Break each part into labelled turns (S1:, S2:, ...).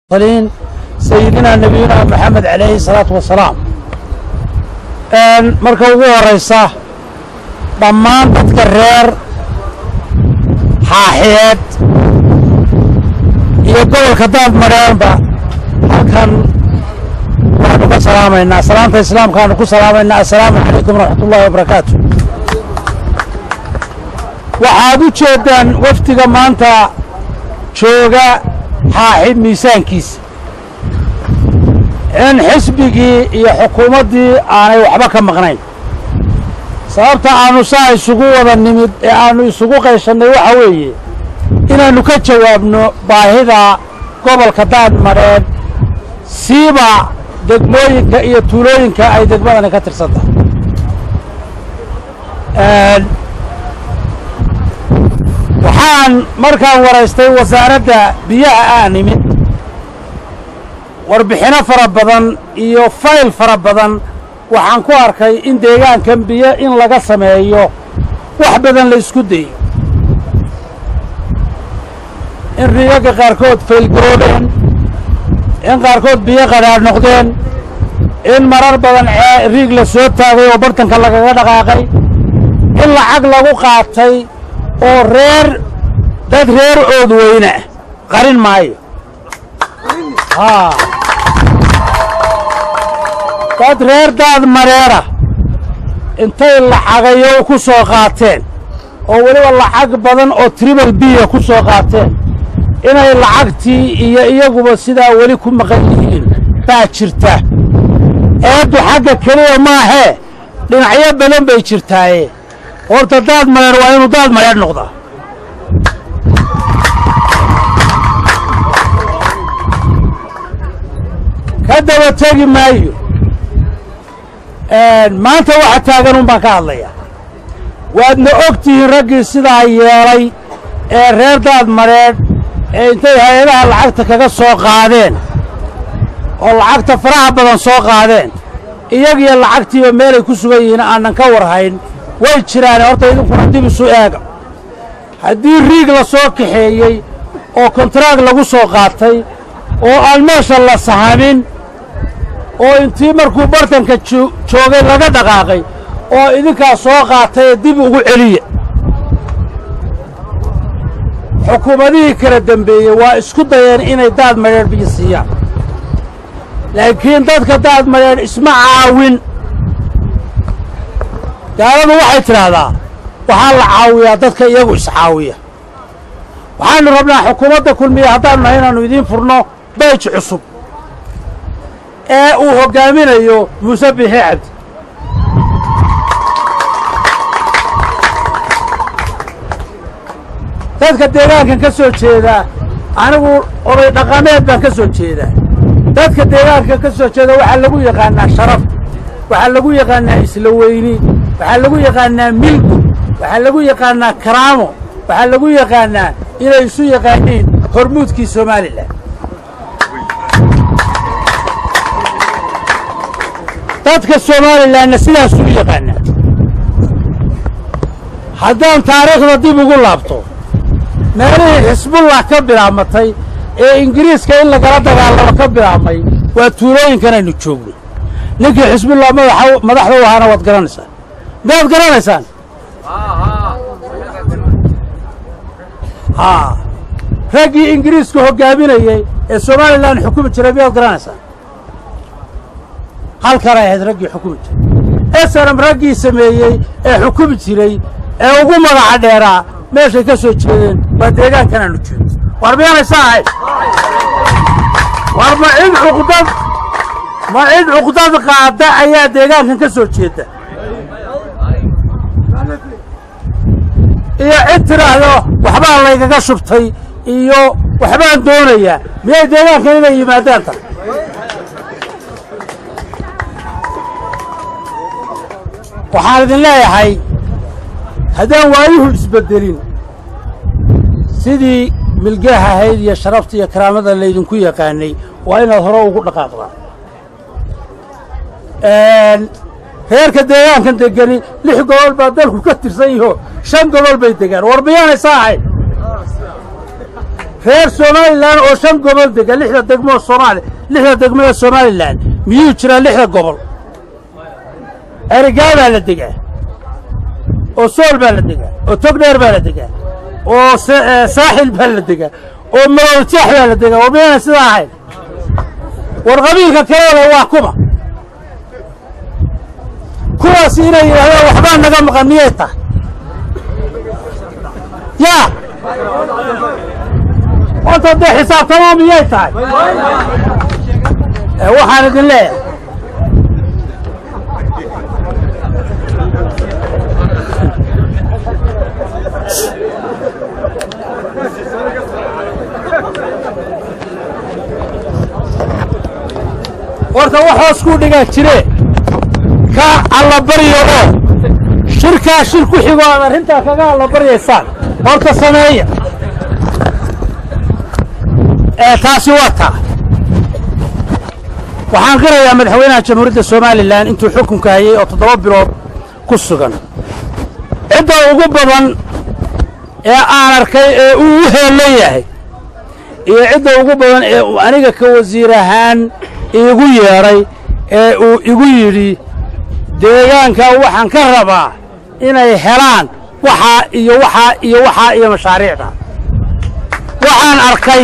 S1: المرسلين سيدنا نبينا محمد عليه الصلاة والسلام marka ugu horaysa dhammaan dadka reer xaaxiyeed iyo gobolka daadmadheenba halkan waanu ka salaamaynaa salaanta islaamkaanu ku salaamaynaa assalaamu calaykum waraxmat ullahi wabarakaatu waxaad u jeeddaan wafdiga maanta jooga xaaxi miisaankiisa in xisbigii iyo xukuumaddii aanay waxba ka maqnayn sababta aannu saa isugu wada nimid ee aannu isugu qayshannay waxa weeye inaannu ka jawaabno baahida gobolka daadmadheed siiba degmooyinka iyo tuulooyinka ay degmadani ka tirsan tahay waxaan markaan waraystay wasaaradda biyaha aan imid warbixino fara badan iyo fayl fara badan waxaan ku arkay in deegaankan biyo in laga sameeyo wax badan la isku dayo in riigagga qaarkood faylgaroobeen in qaarkood biyo qadhaadh noqdeen in marar badan riig la soo taagay oo bartanka lagaga dhaqaaqay in lacag lagu qaatay oo reer dad reer ood weyne ah qarin maayo haa dad reer daad mareera intay lacagayo ku soo qaateen oo weliba lacag badan oo tribal biya ku soo qaateen inay lacagtii iyo iyaguba sidaa weli ku maqan yihiin baa jirta eeddu xagga keliya maahee dhinacyo badan bay jirtaaye horta daad mareer waa inuu daad mareer noqdaa ka daba tegi maayo maanta waxa taagan un baan ka hadlayaa waadna og tihiin raggii sidaa yeelay ee reer daad mareedh ee intay hay-adaha lacagta kaga soo qaadeen oo lacagta faraha badan soo qaadeen iyagiyo lacagtiiba meelay ku sugan yihiin aanan ka warhayn way jiraane horta idinkuna dib isu eega haddii riig la soo kaxeeyey oo kontraag lagu soo qaatay oo aan meesha la sahamin oo intii markuu bartanka joogay laga dhaqaaqay oo idinkaa soo qaatayee dib ugu celiya xukuumadihii kala dembeeyey waa isku dayeen inay daad madheedh biyo siiyaan laakiin dadka daad madheedh isma caawin gaaladu waxay tidhaahdaa waxaa la caawiyaa dadka iyagu iscaawiya waxaannu rabnaa xukuumadda kulmiya haddaannu nahay inaannu idiin furno bayj cusub ee uu hoggaaminayo muuse bixi cabdi dadka deegaankan ka soo jeedaa anigu oday dhaqameed baan ka soo jeedaa dadka deegaanka ka soo jeeda waxaa lagu yaqaannaa sharaf waxaa lagu yaqaannaa isla weyni waxaa lagu yaqaannaa milgu waxaa lagu yaqaannaa karaamo waxaa lagu yaqaannaa inay isu yaqaaniin hormuudkii somalilan dadka somalilanna sidaasuu u yaqaanaa haddaan taariikhda dib ugu laabto meelihii xisbullah ka bilaabmatay ee ingiriiska in lagala dagaalamo ka bilaabmay waa tuulooyinkan aynu joogno ninkii xisbullah madaxda u ahaana waad garanaysaan miyaad garanaysaan haa raggii ingiriiska hoggaaminayey ee somalilan xukumi jiray miyaad garanaysaan halkanay ahayd raggii xukumi jiray esanam raggii sameeyey ee xukumi jiray ee ugu magaca dheeraa meeshay ka soo jeedeen waa deegaankan aanu jeedo war miyaanaysa ahayd war ma cid cuqdad ma cid cuqdad qaada ayaa deegaankan ka soo jeeda iyo cid tidhaahdo waxbaa laygaga shubtay iyo waxbaan doonayaa miyay deegaankan inay yimaadaan tahay waxaan idin leeyahay haddaan waayuhu isbeddelin sidii milgaha ahayd iyo sharafta iyo karaamada laydinku yaqaanay waa inaad hore ugu dhaqaaqdaan reerka deegaankan degani lix gobol baa dalku ka tirsan yaho shan gobol bay degaan war miyaanaysa ahayd reer somalilan oo shan gobol dega lixda degmo oo soomaali lixda degmo ee somalilan miyuu jiraa lixda gobol erigaa baa la degaa oo sool baa la degaa oo togdheer baa la degaa oo saaxil baa la degaa oo malowjaax baa la degaa oo miyayna sidaa ahayn war qabiilka kalele waa kuma kuwaas inay yidhahdaan waxbaa naga maqan miyay tahay yaa horta dee xisaabtamaa miyay tahay waxaan idin leeyahay horta wax hoos kuu dhigaa jire ka allabaryo oo shirkaa shir ku xigo aad arrintaa kaga allabaryaysaan horta sameeya ee taasi waa taa waxaan qirayaa madaxweynaha jamhuuriyadda somalilan intuu xukunka hayay oo toddoba bilood ku sugan cidda ugu badan ee aan arkay ee uu u heellan yahay iyo cidda ugu badan ee uu aniga ka wasiir ahaan iigu yeedhay ee uu igu yidhi deegaanka waxaan ka rabaa inay helaan waxaa iyo waxaa iyo waxaa iyo mashaariicda waxaan arkay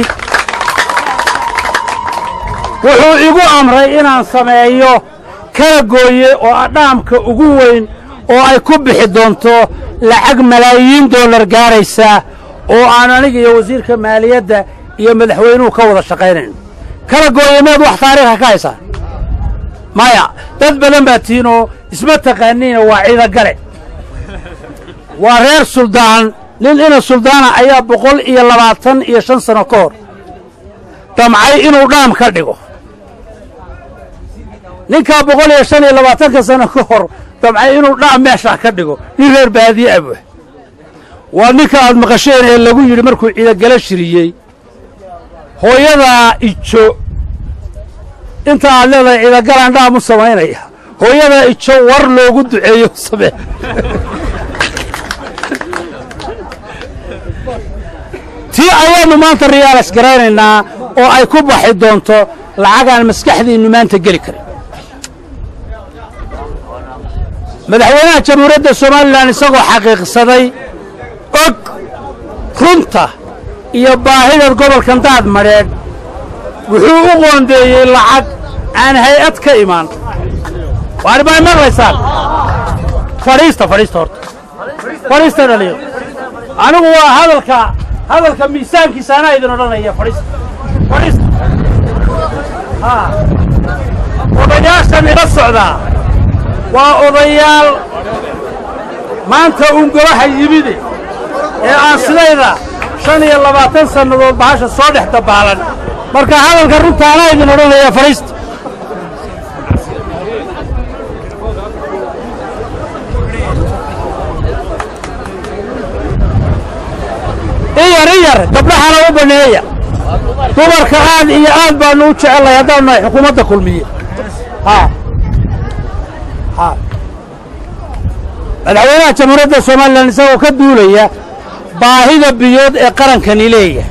S1: wuxuu igu amray inaan sameeyo kala gooye oo adhaamka ugu weyn oo ay ku bixi doonto lacag malaayiin dollar gaaraysa oo aan aniga iyo wasiirka maaliyadda iyo madaxweynuhu ka wada shaqaynayno kala gooye meed wax taariikha ka haysaa maya dad badan baa tiinoo isma taqaaniina waa ciidagale waa reer suldaan nin ina suldaana ayaa boqol iyo labaatan iyo shan sano ka hor damcay inuu dhaam ka dhigo ninkaa boqol iyo shan iyo labaatanka sano ka hor damcay inuu dhaam meeshaa ka dhigo nin reer baadiye abuh waa ninka aad maqasheen ee lagu yidhi markuu ciidagale shiriyey hooyadaa ijo inta aad leedahay ciidagalaan dhaam u samaynaya hooyadaa ijo war loogu duceeyo samee tii ayaannu maanta riyaalas garaynaynaa oo ay ku baxi doonto lacagaan maskaxdiinnu maanta geli karin madaxweynaha jamhuuriyadda somalilan isagoo xaqiiqsaday og runta iyo baahida gobolkan daad madheedh wuxuu u qoondeeyey lacag aan hay-ad ka imaan waani baa maqlaysaan fadhiista fadhiista horta fadhiista dhaliyo anigu waa hadalka hadalka miisaankiisa anaa idin odhanaya fadhiista fadhiista haa odayaashan ila socdaa waa odayaal maanta uun golaha yimide ee aan sidayda shan iyo labaatan sannadood bahasha soo dhex dabaalan marka hadalka runta anaa idin odhanaya fadhiista iyar iyar gabdhahana u banneeya dumarka aad iyo aad baannu u jecellahay haddaanu nahay xukuumadda kulmiye haa haa madaxweynaha jamhuuriyadda somalilan isagoo ka duulaya baahida biyood ee qarankani leeyahay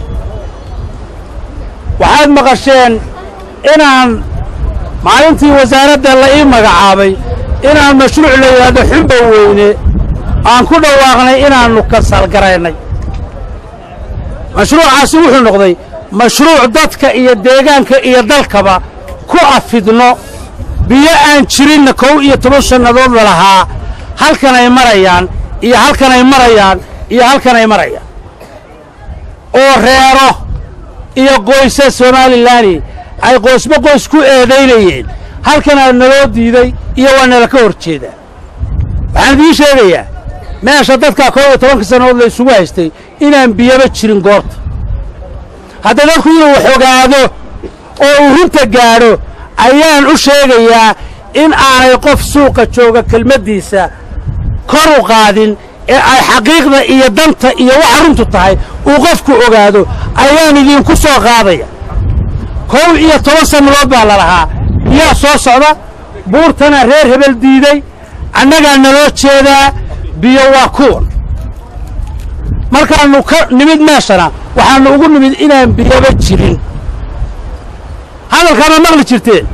S1: waxaad maqasheen inaan maalintii wasaaradda la ii magacaabay inaan mashruuc la yidhaahdo xumba weyne aan ku dhawaaqnay inaannu kasalgaraynay mashruucaasi wuxuu noqday mashruuc dadka iyo deegaanka iyo dalkaba ku afidno biyo aan jirinna kow iyo toban sannadood la lahaa halkan ay marayaan iyo halkan ay marayaan iyo halkan ay marayaan oo reero iyo qoysa somaalilani ay qoysba qoys ku eedaynayeen halkanaa naloo diiday iyo waa nala ka hor jeedaa waxaan idiin sheegayaa meesha dadkaa kow iyo tobanka sannadood la isugu haystay inaan biyaba jirin goorta hadda dadku inuu wax ogaado oo uu runta gaadho ayaan u sheegayaa in aanay qof suuqa jooga kelmaddiisa kor u qaadin ee ay xaqiiqda iyo danta iyo waxa runtu tahay uu qofku ogaado ayaan idinku soo qaadaya kow iyo toban sannadood baa la lahaa biyaa soo socda buurtana reer hebel diiday annagaa naloo jeedaa biyo waa kuwan markaannu ka nimid meeshana waxaanu ugu nimid inaan biyaba jirin hadalkaana maqli jirteen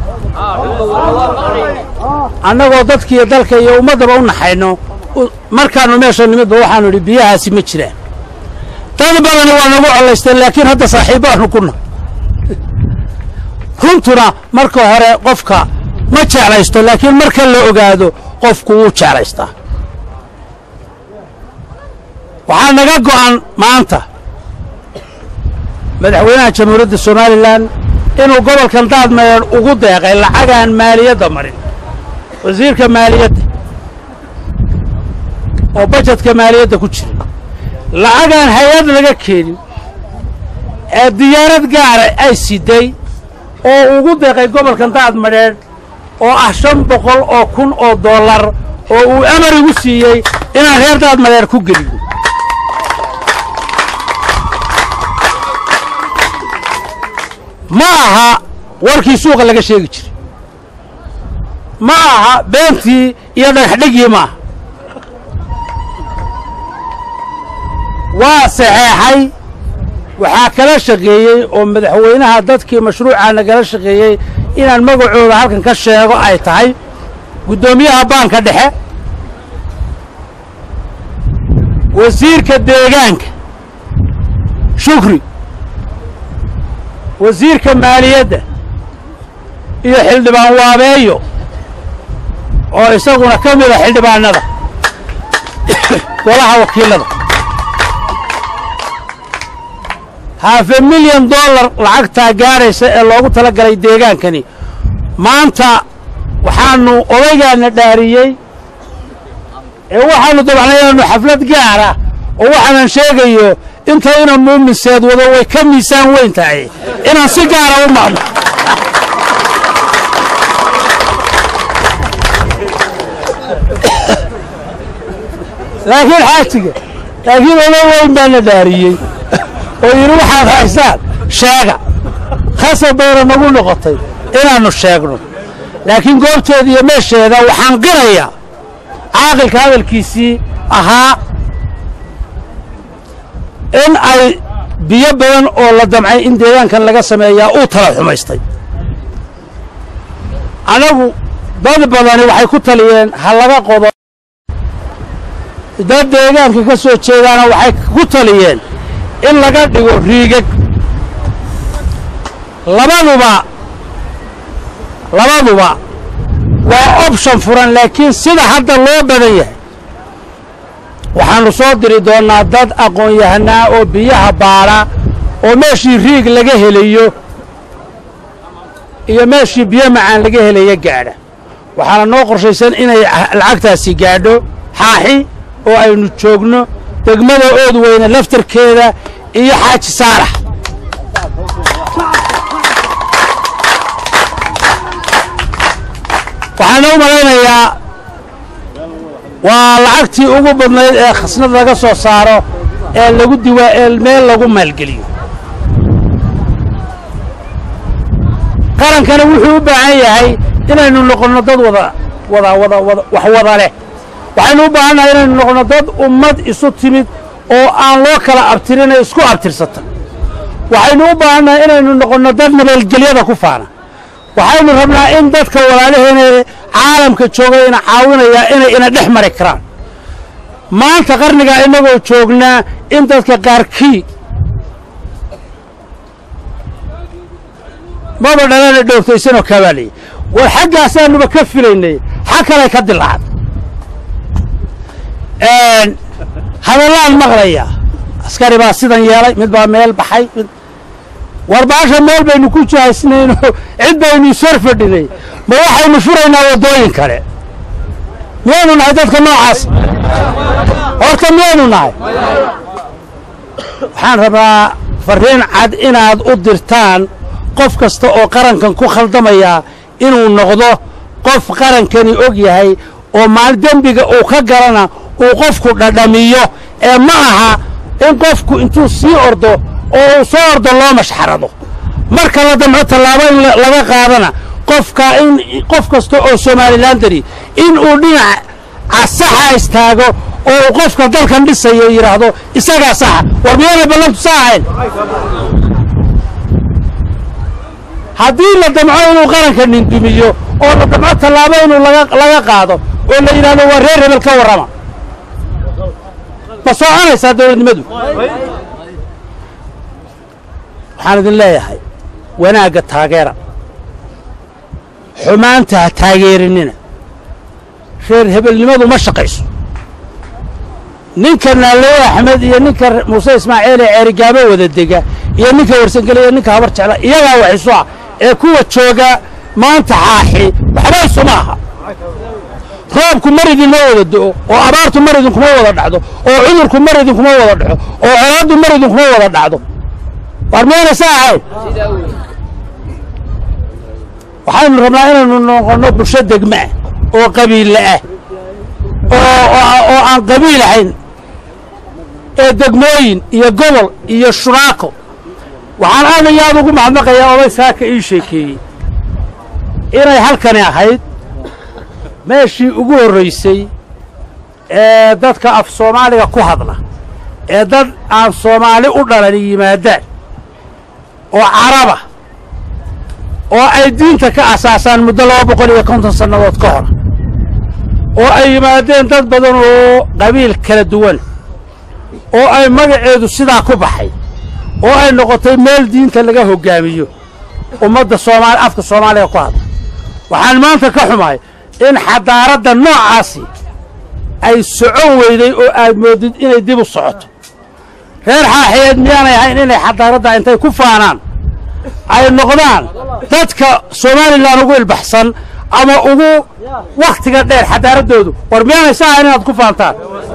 S1: annagoo dadkiiyo dalka iyo ummaddaba u naxayno markaannu meesha nimidba waxaanu idhi biyahaasi ma jiraan dad badani waa nagu collaysteen laakiin hadda saaxiibbaanu kuna runtuna marka hore qofka ma jeclaysto laakiin marka la ogaado qofku wuu jeclaystaa waxaa naga go'an maanta madaxweynaha jamhuuriyadda somalilan inuu gobolkan daadmeer ugu deeqay lacagaan maaliyadda marin wasiirka maaliyadda oo bajetka maaliyadda ku jira lacagaan hay-ad laga keenin ee diyaarad gaara ay siday oo ugu deeqay gobolkan daadmadheedh oo ah shan boqol oo kun oo dollar oo uu amar igu siiyey inaan reer daadmadheer ku geliyo ma aha warkii suuqa laga sheegi jiray ma aha beentii iyo dhagaxdhigii ma aha waa saxeexay waxaa kala shaqeeyey oo madaxweynaha dadkii mashruucaa nagala shaqeeyey inaan magacooda halkan ka sheego ay tahay guddoomiyaha baanka dhexe wasiirka deegaanka shukri wasiirka maaliyadda iyo xildhibaan waabeeyo oo isaguna ka mida xildhibaannada golaha wakiilada haafe milyan dollar lacagtaa gaadhaysa ee loogu tala galay deegaankani maanta waxaannu odaygaana dhaariyey ee waxaannu dabacnay inaannu xaflad gaara oo waxaanan sheegayo intayna muuminseed wado way ka miisaan weyn tahay inaan si gaara u maqno laakiin xaajiga laakiin oday weyn baana dhaariyey oo yidhi waxaad haysaan sheega khasab bayna nagu noqotay inaannu sheegno laakiin goobteeda iyo meesheeda waxaan qirayaa caaqilka hadalkiisii ahaa in ay biyo badan oo la damcay in deegaankan laga sameeyaa uu tala xumaystay anagu dad badani waxay ku taliyeen ha laga qodo dad deegaanka ka soo jeedaana waxay ku taliyeen in laga dhigo riigag labaduba labaduba waa option furan laakiin sida hadda loo badan yahay waxaannu soo diri doonnaa dad aqoon-yahanaa oo biyaha baadha oo meeshii riig laga helayo iyo meeshii biyo macaan laga helaya gaadha waxaana noo qorshaysan inay lacagtaasi gaadho xaaxi oo aynu joogno degmada ood weyne laftarkeeda iyo xaaji saarax waxaana u malaynayaa waa lacagtii ugu badnayd ee khasnad laga soo saaro ee lagu diwaa ee meel lagu maalgeliyo qarankana wuxuu u baahan yahay inaynu noqonno dad wada wada wada wada wax wada leh waxaynu u baahannahay inaynu noqonno dad ummad isu timid oo aan loo kala abtirin ee isku abtirsata waxaynu u baahannahay inaynu noqonno dad nabadgelyada ku faana waxaynu rabnaa in dadka walaalaheena caalamka jooga ina caawinayaa inay ina dhex mari karaan maanta qarnigaa innagoo joognaa in dadka qaarkii maba dhalana dhoogtaysanoo kabaaliya war xaggaasaannuba ka filaynay xag kalay ka dilaacad hadallaan maqlayaa askari baa sidan yeelay mid baa meel baxay mid war baasha meel baynu ku jahaysnayno cid baynu isor fadhinay ma waxaynu furaynaa waddooyin kale miyaynu nahay dadka noocaas horta miyaynu nahay waxaan rabaa farriin cad inaad u dirtaan qof kasta oo qarankan ku khaldamayaa inuu noqdo qof qarankani og yahay oo maal dembiga uu ka galana uu qofku dhadhamiyo ee ma aha in qofku intuu sii ordo oo uu soo ordo loo mashxarado marka la damco tallaabo in laga qaadana qofka in qof kasta oo somalilandari in uu dhinaca saxa istaago oo uu qofka dalkan dhisaya yidhaahdo isagaa saxa war miyaanay ballantu sa ahayn haddii la damco inuu qaranka nindumiyo oo la damco tallaabo inuu laga qaado oo la yidhahdo waa reer hebel ka warrama ma soconaysaa dawladnimadu waxaan idin leeyahay wanaagga taageera xumaanta ha taageerinina reer hebelnimadu ma shaqayso ninka naaleeye axmed iyo ninka muuse ismaaciil ee ceerigaabo wada dega iyo ninka warsangele iyo ninka habar jecla iyagaa wax isu ah ee kuwa jooga maanta xaaxi waxba isuma aha roobku mar idinma wada do'o oo abaartu mar idinkuma wada dhacdo oo cudurku mar idinkuma wada dhaco oo colaaddu mar idinkuma wada dhacdo waar miyayna sa ahayn waxaynu rabnaa inaynu noqonno bulsho degma ah oo qabiille ah oo aan qabiil ahayn ee degmooyin iyo gobol iyo shuraako waxaan aad iyo aad ugu mahadnaqayaa oday saaka ii sheekeeyey inay halkani ahayd meeshii ugu horraysay ee dadka af soomaaliga ku hadla ee dad aan soomaali u dhalan yimaadaan oo caraba oo ay diinta ka asaasaan muddo laba boqol iyo konton sannadood ka hor oo ay yimaadeen dad badan oo qabiil kala duwan oo ay magaceedu sidaa ku baxay oo ay noqotay meel diinta laga hoggaamiyo ummadda soomaali afka soomaaliga ku hadla waxaan maanta ka xumahay in xadaaradda noocaasi ay socon weyday oo aad moodid inay dib u socoto reer xaaxiyeed miyaanay ahayn inay xadaaradda intay ku faanaan ay noqdaan dadka somalilan ugu ilbaxsan ama ugu wakhtiga dheer xadaaraddoodu war miyaanay sa ahayn inaad ku faantaan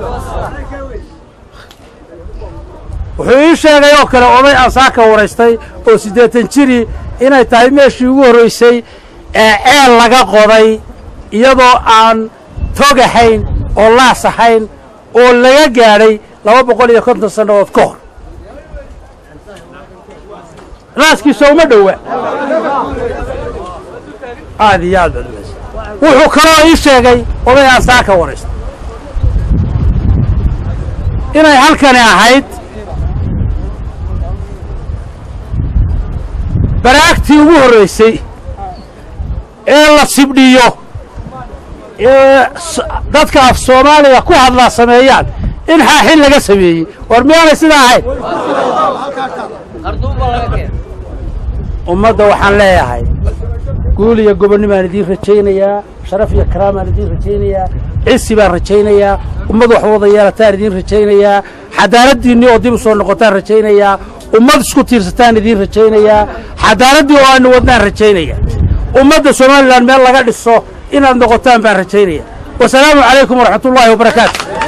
S1: wuxuu ii sheegay oo kale oday aan saaka waraystay oo siddeetan jiri inay tahay meeshii ugu horraysay ee ceel laga qoday iyadoo aan tog ahayn oo laas ahayn oo laga gaadhay laba boqol iyo konton sannadood ka hor laaskiisa uma dhowa aad iyo aad baad wuxuu kaloo ii sheegay oday aan saaka waraystay inay halkani ahayd baraagtii ugu horraysay ee la sibdhiyo ee dadka af soomaaliga ku hadlaa sameeyaan in xaaxin laga sameeyey war miyaanay sidaa ahayn ummadda waxaan leeyahay guul iyo gobonnimaan idiin rajaynayaa sharaf iyo karaamaan idiin rajaynayaa cisi baan rajaynayaa ummad wax wada yeelataan idiin rajaynayaa xadaaraddiinnii oo dib u soo noqotaan rajaynayaa ummad isku tiirsataan idiin rajaynayaa xadaaraddii oo aanu wadnaan rajaynaya ummadda somalilan meel laga dhiso inaad noqotaan baan rajaynaya wasalaamu calaykum waraxmatullaahi wabarakaatu